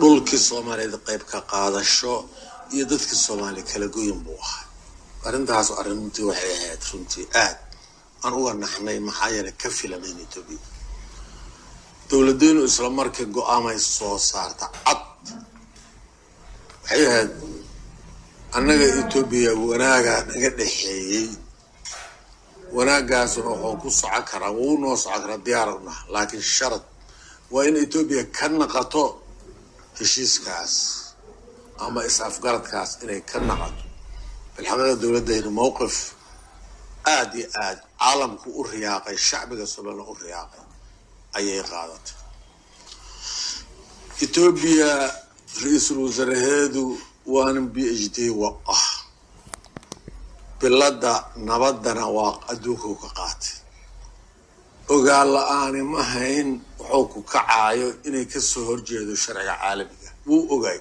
dhulkii soomaaliyeed qayb ka qaadasho iyo dadkii soomaaliya kala goyin buu ahaa arrintaas arrintii waxay ahayd runtii aad aan uga naxnay maxaa yeelay ka filanayn etoobiya dowladeynu isla markii go-aamay soo saarta cad waxay ahayd annaga etoobiya wanaagaa naga dhexeeyey wanaagaasuna wuxuu ku socon karaa wuu noo socon karaa diyaar unah laakiin sharad waa in etoobiya ka naqato heshiiskaas ama is-afgaradkaas inay ka naqato bilxaqiiqa dowladayna mowqif aada iyo aad caalamku u riyaaqay shacbiga somalilan u riyaaqay ayay qaadatay etoobiya ra-iisul wasaaraheedu waanin b h d wa ah bilada nabadana waa adduunkau ka qaatay ogaan la-aani ma hayn wuxuu ku kacaayo inay kasoo horjeedo sharciga caalamiga wuu ogaay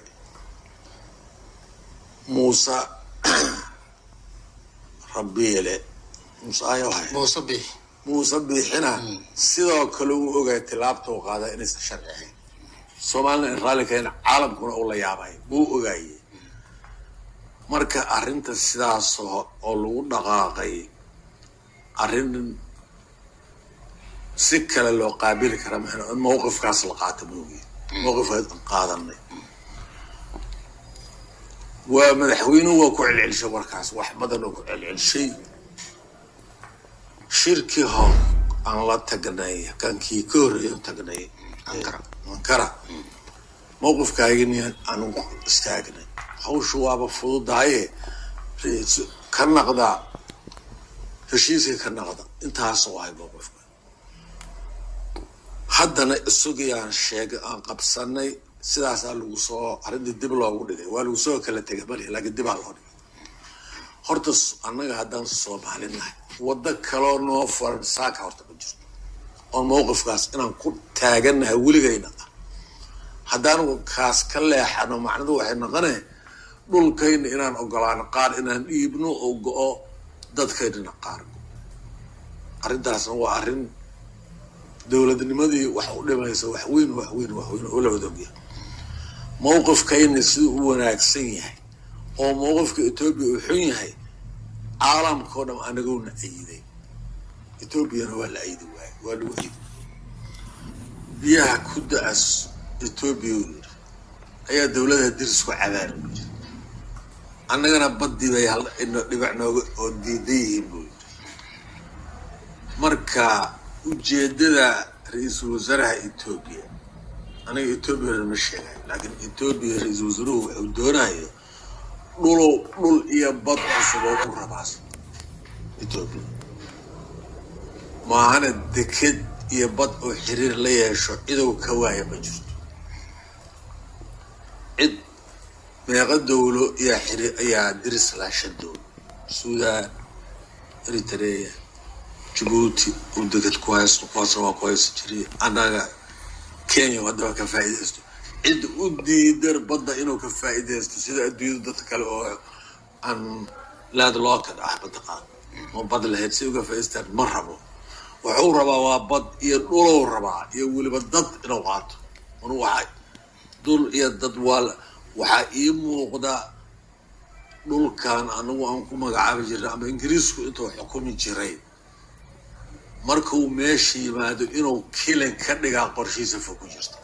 muuse rabiile muuse ayahay muuse biix muuse biixina sidoo kale uu ogaay tilaabtau qaada inaysan sharci ahayn soomaalina in raallikana caalamkuna uu la yaabay wuu ogaaye marka arrinta sidaas oo lagu dhaqaaqay arrin si kale loo qaabili kara ma in mawqifkaas la qaata moogi mawqifkaas aan qaadanay waa madaxweynuhu waa ku celcelishay warkaas wax badan oo ku celcelishay shirkii hor aan la tagnay kankii ka horreeya tagnay Ankara. ankara mawqifkaagini aanu istaagnay hawshu waaba fududahaye ra- ka naqda heshiiska ka naqda intaas wahay mawqifka haddana isagii aan sheegay aan qabsanay sidaasaa lagu soo arrintii dib loogu dhigay waa lagu soo kala tegay mali laakiin dibaa loo dhigay horta s- annaga haddaan soomaali nahay waddo kaloo noo furan saaka horta ma jirto oon mawqifkaas inaan ku taaganahay weligayna ah haddaan kaas ka leexano macnadu waxay noqonay dhulkayna inaan ogolaano qaar inaan dhiibno oo go-o dadkaynana qaar go arrintaasna waa arrin dowladnimadii wax u dhimaysa wax weyn wax weyn wax weyn oo la wada ogyahay mawqifkayna siduu u wanaagsan yahay oo mawqifka etoobiya uu xun yahay caalamkao dham anagowna ayiday etoobiyana waa la ayidi waaye waa lagu ayidi biyaha ku da-as etoobiya uu yidhi ayaa dowladaha dirisku cabaan u yidhi annagana baddii bay hal ino dhibac nooga oo diidan yihiin buu yidhi marka ujeedada ra-iisul wasaaraha etoobiya aniga etoobiyana ma sheegayo laakiin etoobiya ra-iisul wasaaruhu wuxuu doonayo dhulow dhul iyo bad cusub oo u rabaas etoobiya maahana deked iyo bad oo xiriir la yeesho cidow ka waaya ma jirto cid meeqa dowlo ayaa xiriir ayaa diris laashan dowlo suudaan eritrea jabuuti uu deked ku haysto kuwaasna waa ku haysan jiray annaga kenya haddaba ka faa'iidaysto cid u diidan badda inuu ka faa'iidaysto sida adduunyada dadka kale oo aan laad loo ka dhax badda qaad oo bad lahayd si uga faa'iidaystaan ma rabo wuxuu rabaa waa bad iyo dhulow rabaa iyo weliba dad inuu qaato anu waxay dul iyo dad waa la- waxaa ii muuqda dhulkan anagu aan ku magacaabi jirnay ama ingiriisku intuu xukumi jiray markuu meesha yimaado inuu kilin ka dhigaa qorshiisa fog ku jirta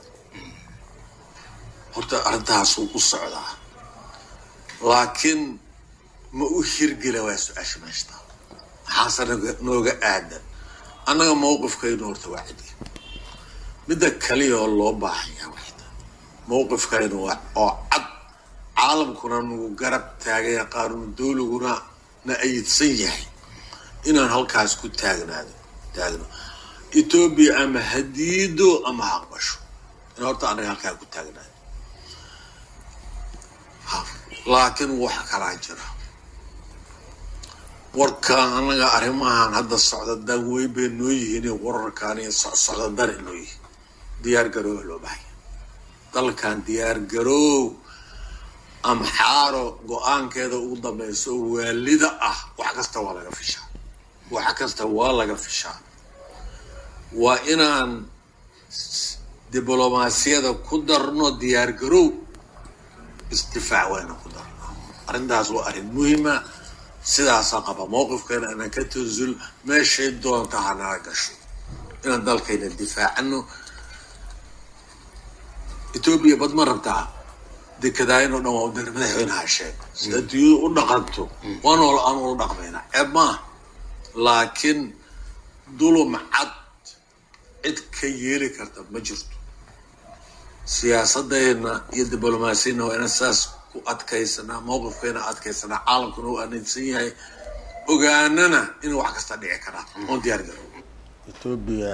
horta arrintaasuu u socdaa laakiin ma u hirgela waa su-aasha meeshta maxaase naga- nooga aadan annaga mawqifkaynu horta waa cidi midda kaliya oo loo baahan yahay waxay tahay mawqifkaynu waa oo cad caalamkuna nagu garab taagaya qaanuun dowliguna na ayidsan yahay inaan halkaas ku taagnaado taagno etoobiya ama hadiido ama haqbasho in horta anaga halkaa ku taagnaado Ha, laakiin wax kalaa jira warkaan anaga arrimahan hadda socda dan weyn bay noo yihiin iyo wararkaan iyo socsocda dan noo yihiin diyaar garooba loo bahaya dalkan diyaar garoow amxaaro go-aankeeda ugu dambayso oo waalida ah wax kasta waa laga fishaa wax kasta waa laga fishaa waa inaan diblomaasiyada ku darno diyaar garow isdifaac wayna ku darno arrintaas waa arrin muhiima sidaasaa qaba mowqifkeena inaan ka tansul meeshay doonta hanaga gasho inaan dalkayna difaacano etoobiya bad ma rabtaa dekedaayin oo dhan waa udar madaxweynaha sheeg si adduunyadu u dhaqanto waan ol aan ula dhaqmayna ceeb maaha laakiin dulum cad cid ka yeeli karta ma jirto siyaasadayna iyo diblomaasiyadna waa inaan saas ku adkaysanaa mowqifkeena adkaysanaa caalamkuna u aaminsan yahay ogaanana in wax kasta dhici karaa oon diyaar garo etoobiya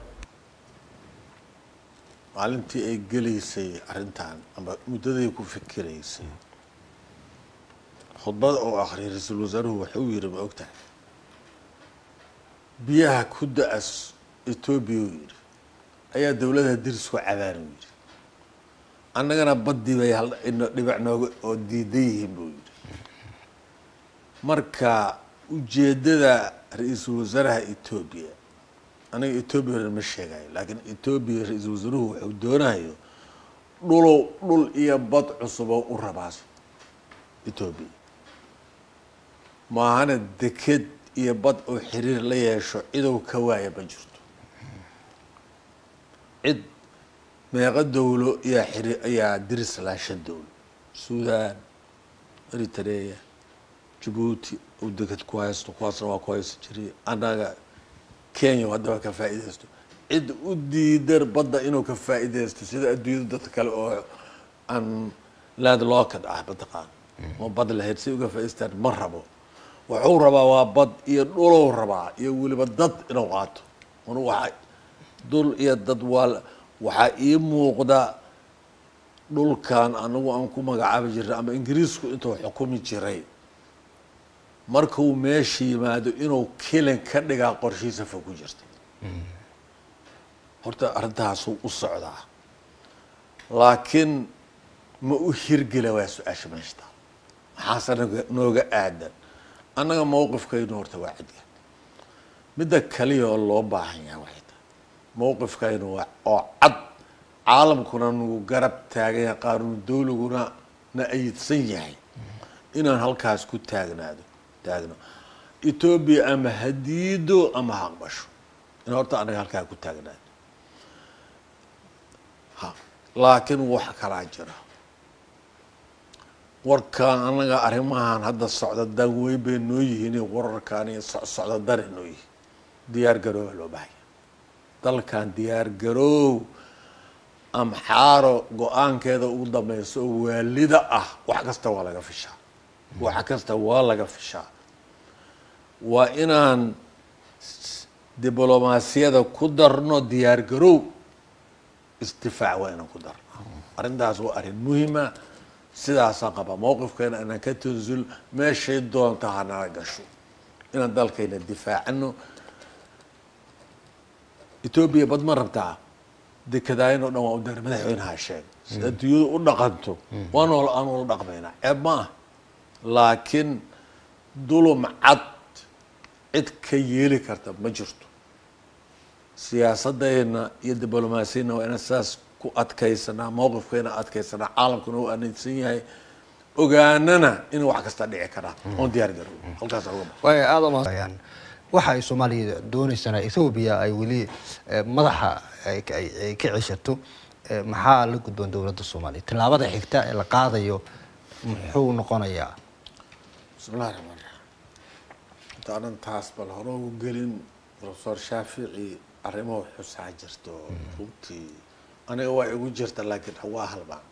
maalintii ay gelaysay arrintan ama muddaday ku fikiraysay khudbada oo akhriyay ra-iisul wasaaruhu waxuu yidhi ma ogtahay biyaha ku da-as etoobiya uu yidhi ayaa dowladaha dirisku cabaan uu yidhi annagana baddii bay hal dhibac nooga oo diidan yihiin buu yidhi marka ujeeddada ra-iisul wasaaraha etoobiya aniga etoobiya ma sheegayo laakiin etoobiya ra-iisul wasaaruhu wuxuu doonayo dhulow dhul iyo bad cusuboo u rabaa etoobiya maahana deked iyo bad oo xiriir la yeesho cidow ka waaya ma jirto cid meeqa dowlo ayaa xiriir ayaa diris lahaa shan dowlo suudaan eritrea jabuuti uu deked ku haysto kuwaasna waa ku haysto jiray annaga kenya haddaba ka faa'iidaysto cid u diidan badda inuu ka faa'iidaysto sida adduunyada dadka kale oo aan laad lookad ah mataqaan oo bad lahayd si uga faa'idaystaan ma rabo wuxuu rabaa waa bad iyo dhulow rabaa iyo weliba dad inuu qaato un waxa dul iyo dad waa waxaa ii muuqda dhulkan anagu aan ku magacaabi jirnay ama ingiriisku intuu xukumi jiray markuu meesha yimaado inuu kilin ka dhigaa qorshiisa fog ku jirta horta arrintaasuu u socdaa laakiin ma u hirgela waa su-aasha meeshta maxaase naga nooga aadan annaga mowqifkaynu horta waa cidga midda kaliya oo loo baahan yahay waxay tahay mowqifkaynu waa oo cad caalamkuna nagu garab taagan yahay qaanuun dawliguna na ayidsan yahay inaan halkaas ku taagnaado taagno etoobiya ama hadiido ama ha aqbasho in horta anaga halkaa ku taagnaado ha laakiin wax kalaa jira warkaan anaga arrimahan hadda socda dan weyn bay noo yihiin wararkaan iyo socda dana noo yihiin diyaar garooba loo bahaya dalkan diyaar garoow amxaaro go-aankeeda ugu dambeyso oo waalida ah wax kasta waa laga fishaa wax kasta waa laga fishaa waa inaan diblomaasiyada ku darno diyaar garoow isdifaac waa inaan ku darno arrintaas waa arrin muhiima sidaasaa qaba mowqifkeena inaan ka tansul meeshay doonta hanaga gasho inaan dalkayna difaacano etoobiya bad ma rabtaa dekedaayin oo dhan waa udar madaxweynaha sheeg si adduunyadu u dhaqanto waan ol aan ula dhaqmaynaa ceeb ma ah laakiin dulum cad cid ka yeeli karta ma jirto siyaasadayna iyo diblomaasiyadna waa inaan saas ku adkaysanaa mowqifkeena adkaysanaa caalamkuna u aaminsan yahay ogaanana in wax kasta dhici karaa oon diyaar garo halkaas uga ba waay aada umahadsan waxa ay soomaaliya dooneysana ethoobiya ay weli madaxa ay ay ka ceshato maxaa la gudboon dowladda soomaaliya tillaabada xigta ee la qaadayo muxuu noqonayaa bismillahi raxmaan raxiim inta anan taas bal hore ugu gelin profesor shaafici arrimahu xusaa jirto runtii aniga waa igu jirta laakiin waa halbaan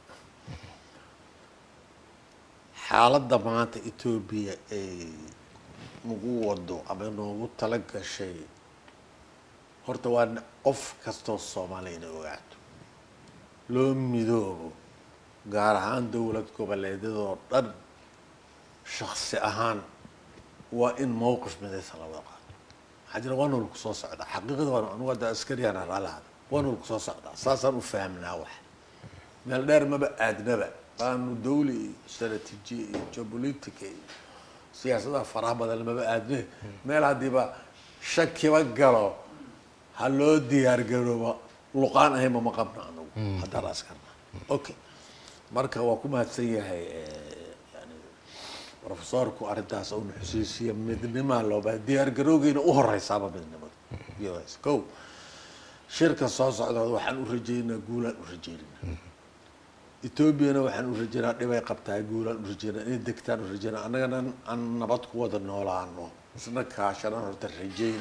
xaaladda maanta etoobiya ay nagu wado ama noogu tala gashay horta waa qof kastoo soomaaliya inay ogaato loo midoobo gaar ahaan dowlad goboleedyadoo dhan shaksi ahaan waa in mowqif midaysan la wada qaato waxaa jira waa nool kusoo socdaa xaqiiqada waa anugu hadda askariyaan raalahada waa nool kusoo socdaa saasaan u fahmnaa wax meel dheer maba aadnaba qaanu dawli iyo stratejiya iyo geopolitica iyo siyaasadaha faraha badan maba aadne meel haddiiba shakiba galo ha loo diyaar garoobo luqaan ahayma ma qabno anagu haddaan askarna okay marka waa ku mahadsan yahay eh, yani profesorku arrintaas uuna xusuusiya midnimaa looba diyaar garowgeyna u horeysaaba midnimada yes ko shirka soo socda waxaan u rajeynaa guulaan u rajeynaa etoobiyana waxaan u rajeynaa dhibay qabtaa guulaan u rajeynaa inay degtaan u rajeynaa annagana aan nabad ku wada noolaano isna kaashanan horta rajeyna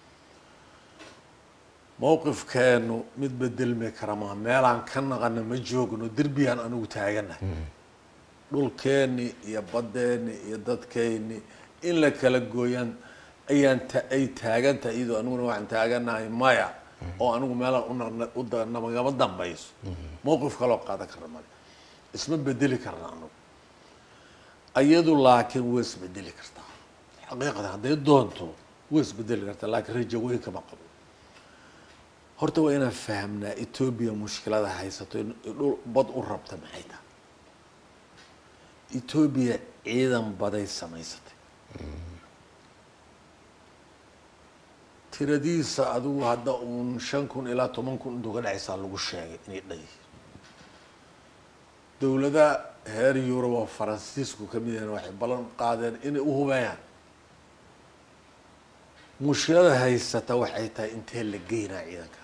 mowqifkeenu mid bedelmi kara maa meelaan ka naqana ma joogno derbiyaan anigu taaganahay dhulkeeni iyo badeeni iyo dadkeeni in la kala gooyaan ayaan ta- ay taagan tahay iyadoo aniguna waxaan taaganahay maya oo anigu meelaan una- u da- namagama dambayso mowqif kaloo qaadan karna male isma bedeli karna anigu iyadu laakiin way isbedeli kartaa xaqiiqatan hadday doonto way isbedeli kartaa laakiin rajo weyn kama qabo horta waa inaan fahamnaa etoobiya mushkilada haysato in dhul bad u rabta maxay tahay etoobiya ciidan baday samaysatay tiradiisa adigu hadda uun shan kun ilaa toban kun intuu ka dhexaysaa lagu sheegay inay dhan yihiin dowlada heer yurub oo faransiisku ka mid yahan waxay ballan qaadeen inay u hubeeyaan mushkilada haysata waxay tahay intee la geynaa ciidanka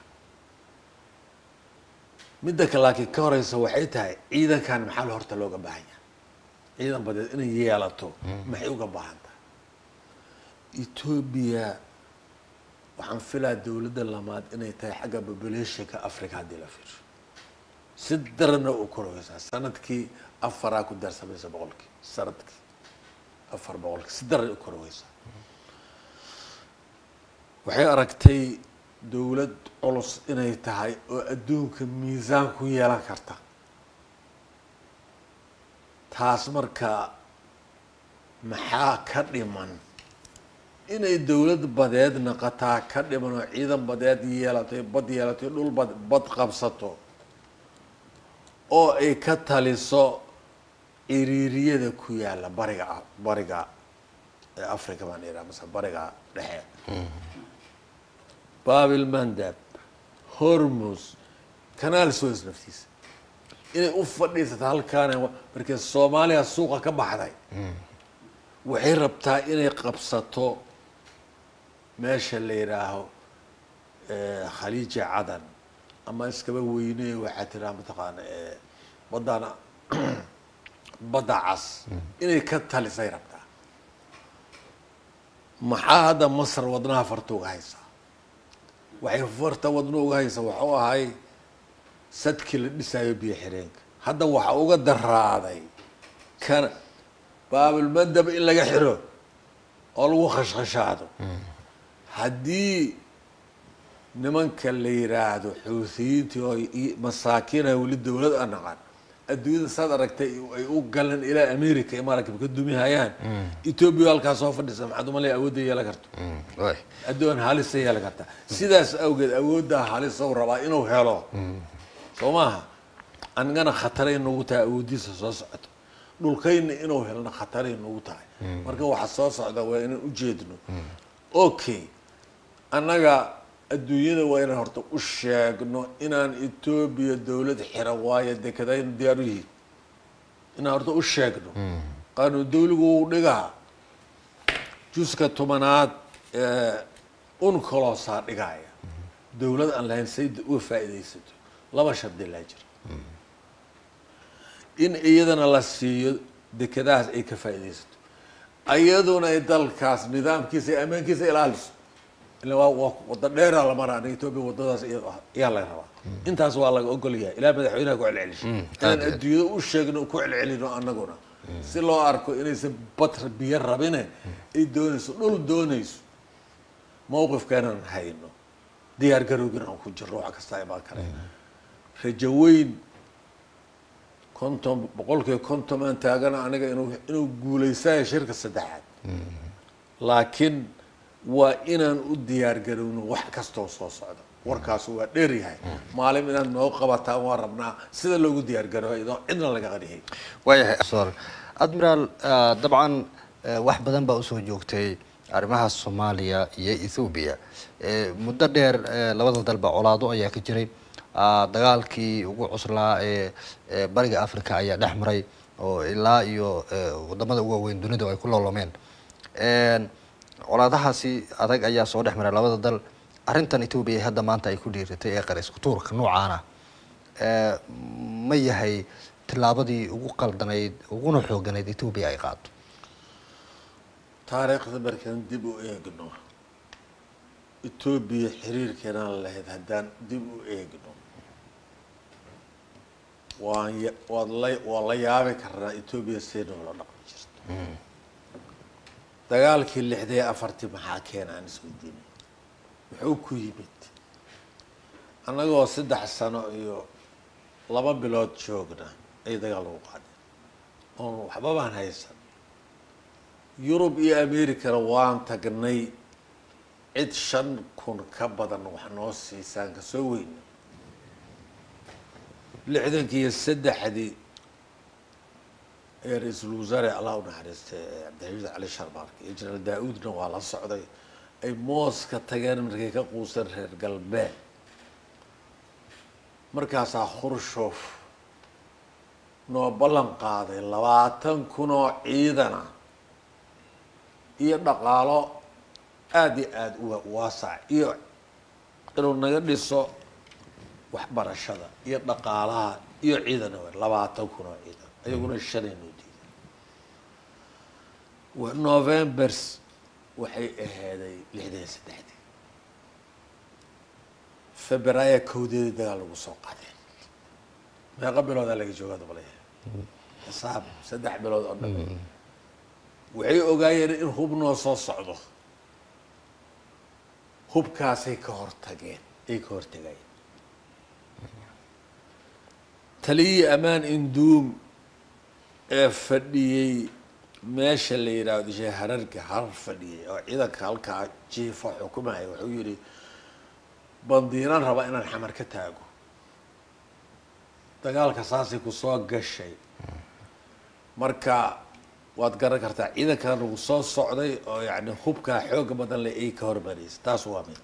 midda ka laakiin ka horeysa waxay tahay ciidankan maxaa la horta looga baahan yahay ciidan badeed inay yeelato maxay uga baahan tahay etoobiya waxaan filaa dowladda lamaad inay tahay xagga populationka africa haddii la fiirsho si darana u koreysaa sanadkii afaraa ku darsamaysa boqolkii sanadkii afar boqolkii si daran u koreysaa waxay aragtay dowlad culus inay tahay oo adduunka miisaan ku yeelan karta taas marka maxaa ka dhiman inay dowlad badeed naqataa ka dhiman oo ciidan badeed yeelato bad yeelato dhul bad bad qabsato oo ay ka taliso ciriiriyada ku yaala bariga bariga ee africa baan iraa mase bariga dhexe babil mandab hormus kanaal suez naftiisa inay u fadhiisato halkaana markii soomaaliya suuqa ka baxday waxay rabtaa inay qabsato meesha la yidhaaho khaliija cadan ama iskaba weyney waxaa tiraa mataqaana badana badda cas inay ka talisay rabtaa maxaa hadda masar wadnaha farta uga haysaa waxay farta wadno uga haysaa waxuu ahay sadkii la dhisaayo biyo xireenka hadda waxa uga daraaday kana baabilmadab in laga xiro oo lagu khashkhashaado haddii nimanka la yiraahdo xuutiyiintii oo masaakiinha weli dowlad a naqan adduunyada saad aragtay ay u galeen ilaa america ay maragib ka dumihayaan etoobiya halkaa soo fadhisa maxaad umalaya awoodda yeelan karto addoon halisa yeelan karta sidaas awgeed awooddaa halisow rabaa inuu helo soo maaha anigana khataray nagu tahay awooddiisa soo socoto dhulkayna inuu helna khataray nagu tahay marka waxa soo socda waa inaan ujeedno okay annaga adduunyada waa inaan horta u sheegno inaan etoobiya dowlad xira waayo dekadaynu diyaar u yihiin inaan horta u sheegno qaanuun dawligu uu dhigaa juska tobanaad ee uncolosaa dhigaya dowlad aan lahayn say uga faa'iidaysato laba shardi laa jira in iyadana la siiyo dekadahaas ay ka faa'iidaysato iyaduna ay dalkaas nidaamkiisa iyo ammaankiisa ilaaliso ila waa waa wada dheeraa la maraa aniga etoobiya wadadaas iyaa laga rabaa intaas waa laga ogol yahay ilaa madaxweynaha ku celcelisho inaan adduunyada u sheegno ku celcelino annaguna si loo arko inaysan bad biyo rabine ay doonayso dhul doonayso mawqifkeenaan hayno diyaar garowgin aan ku jirno wax kasta imaan kare rajo weyn konton boqolkiiba konton aan taagana aniga inuu inuu guulaysayo shirka saddexaad laakiin waa inaan u diyaar garowno wax kastoo soo socda warkaasu waa dheer yahay maalin inaad noo qabataan waa rabnaa sida loogu diyaar garoobo idoo cidna laga qadhiyay waayahay admiraal dabcan wax badan baa usoo joogtay arrimaha soomaaliya iyo ethoobiya muddo dheer labada dalba colaado ayaa ka jiray ah, dagaalkii ugu cuslaa ee ee bariga africa ayaa dhex maray oo ilaa iyo eh, wadamada ugu waaweyn dunida ay ku loolomeen Een, colaadahaasi adag ayaa soo dhex maray labada dal arrintan etoobiya ee hadda maanta ay ku dhiiratay ee qarisku tuurka noocaana ee, ma yahay tillaabadii ugu qaldanayd uguna xooganayd etoobiya ay qaado taariikhda markaan dib u eegno etoobiya xiriirkeenaan lahayd haddaan dib u eegno waan ya- waad la waan la yaabi karnaa etoobiya see noola dhaqmi jirto dagaalkii lixda iyo afartii maxaa keena aan isweydiinay muxuu ku yimid annagoo saddex sano iyo laba bilood joogna ay dagaal lagu qaadeen oon waxba baan haysan yurub iyo americana waan tagnay cid shan kun ka badan wax noo siisaan kasoo weyna lixdankii iyo saddexdii ee ra-iisul wasaare allah u naxariistay ee cabdixamiid cali sharmaarka iyo jenaraal daa-uudna waa la socday ay mooska tageen markay ka quuseen reer galbeed markaasaa khrushov noo ballan qaaday labaatan kun oo ciidana iyo dhaqaalo aada iyo aada u wa- waasac iyo inuu naga dhiso waxbarashada iyo dhaqaalaha iyo ciidana w labaatan kun oo ciidan ayaguna shanay noo diiday wa- novembers waxay ahaaday lixdan iyo saddexdii februaayo kowdeedii dagaal lagu soo qaadeen meeqa biloodaa laga joogaa dabalaya xisaab saddex bilood oo dhan waxay ogaayeen in hub noo soo socdo hubkaasay ka hortageen ay ka hortagayeen taliyii ammaan induum ee fadhiyey meesha la yidhaahdo shee hararka harar fadhiyey oo ciidanka halkaa jiifa xukumaya wuxuu yihi bandiiran raba inaan xamar ka taago dagaalka saasay kusoo gashay marka waad garan kartaa ciidankan nagu soo socday oo yani hubkaa xooga badan leh ay ka hormaraysa taas waa mid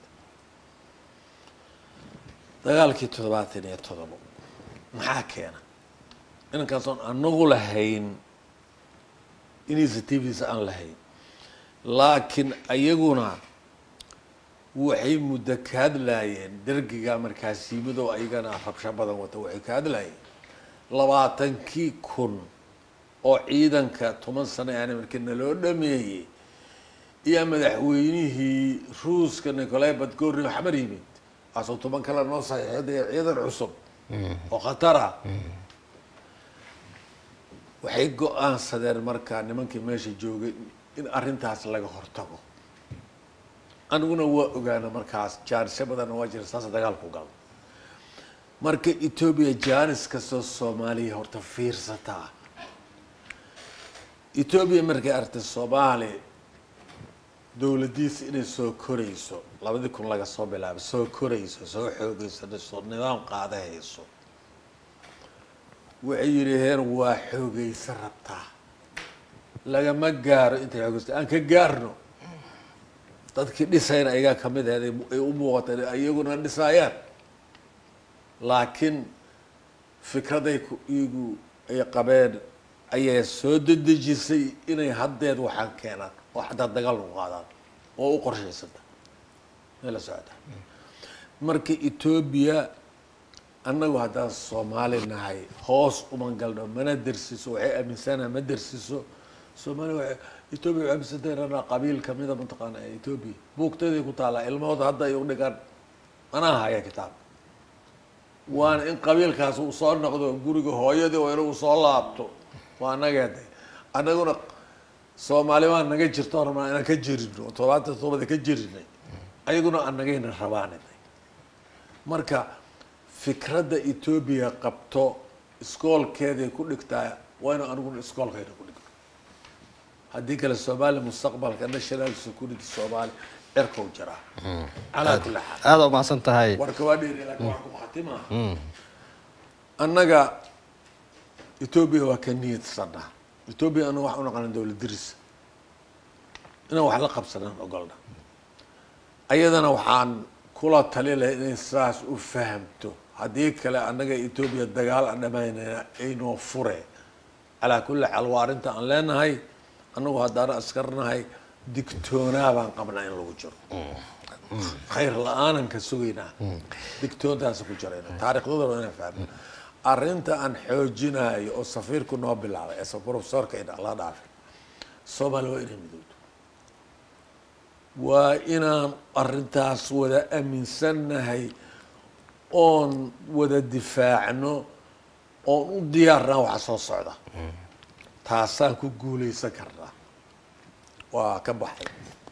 dagaalkii toddobaatan iyo todobo maxaa keena inankaasoon anagu lahayn initiatives aan lahayn laakiin ayaguna waxay muddo ka hadlaayeen dergiga markaas yimid oo ayagana rabsho badan wata waxay ka hadlaayeen labaatankii kun oo ciidanka toban sano aan markii naloo dhameeyey iyo madaxweynihii ruuska nicolai badgorni xamar yimid kaasoo toban kale noo saxiixday ciidan cusub oo khatar ah waxay go-aansadeen markaa nimankii meesha joogay in arrintaas laga hortago aniguna waa ogaana markaas jaanisyo badanna waa jira saas dagaalku gal marka etoobiya jaanis kastoo soomaaliya horta fiirsataa etoobiya markay artay soomaali dowladiisa inay soo korayso labadii kun laga soo bilaabo soo korayso soo xoogeysanayso nidaam qaadahayso waxay yidhaheen waa xoogeysa rabtaa lagama gaaro intay xoogeysta aan ka gaarno dadkii dhisayna ayagaa kamid ahayd ay u muuqata iyaguna dhisaayaan laakiin fikraday ku iyagu ay qabeen ayaa soo dedejisay inay haddeed waxaan keenaan oo xataa dagaal lagu qaadaan oo u qorshaysanta may la socota marka etoobiya annagu haddaan soomaali nahay hoos uma galno mana dersiso waxay aaminsanaha ma dersiso soomaaliya waa etoobiya waxay aaminsantay inana qabiil kamida mataqaana etoobiya buugtaday ku taallaa ilmahooda hadda ay u dhigaan anaa haya kitaabka waana in qabiilkaas uu soo noqdo guriga hooyadii oo inuu soo laabto waa anageeday annaguna soomaali waa naga jirto rabnaa inaan ka jirino todobaatan todobada ka jirinay ayaguna anagayna rabaaniday marka fikradda etoobiya qabto iskoolkeeday ku dhigtaa waa inu aniguna iskoolkayna ku dhigno haddii kale soomaaliya mustaqbalka national security soomaali cirkau jiraa calaa kulli xaal aada u mahadsan tahay warka waa dheeri laakiin waan ku khatimaa annaga etoobiya waa ka niyadsanna etoobiya anaga waxaan u naqana dowlad diris inaan wax la qabsanaan ogolna ayadana waxaan kula tali lahay inay saas u fahamto haddii kale annaga etoobiya dagaal aan dhamaynayna aynoo fure calaa kulli xaal waa arrinta aan leenahay annagu haddaan askarnahay digtoonaa baan qabnaa in lagu jiro khayr la-aanan ka sugaynaa digtoontaas ku jirayna taariikhdooda waa inaan fahmo arrinta aan xoojinayo oo safiirku noo bilaabay ese profesorka ina la dhaafin soomaaliya waa inay midowdo waa inaan arrintaas wada aaminsannahay oon wada difaacno oon u diyaarnaa waxa soo socda taasaan ku guuleysan karnaa waa ka baxay